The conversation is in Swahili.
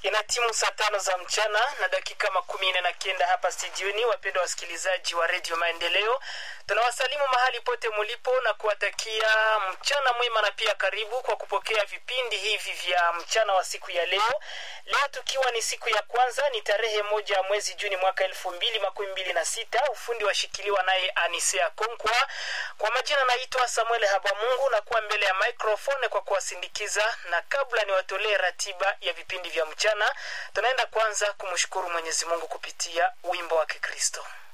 Ina timu saa tano za mchana na dakika makumi nne na kenda hapa studioni. Wapendwa wasikilizaji wa redio Maendeleo, tunawasalimu mahali pote mulipo na kuwatakia mchana mwema na pia karibu kwa kupokea vipindi hivi vya mchana wa siku ya leo. Leo tukiwa ni siku ya kwanza, ni tarehe moja ya mwezi Juni mwaka elfu mbili makumi mbili na sita. Ufundi washikiliwa naye Anisea Konkwa. Kwa majina naitwa Samuel Habamungu na kuwa mbele ya microphone kwa kuwasindikiza, na kabla niwatolee ratiba ya vipindi vya mchana tunaenda kwanza kumshukuru Mwenyezi Mungu kupitia wimbo wa Kikristo.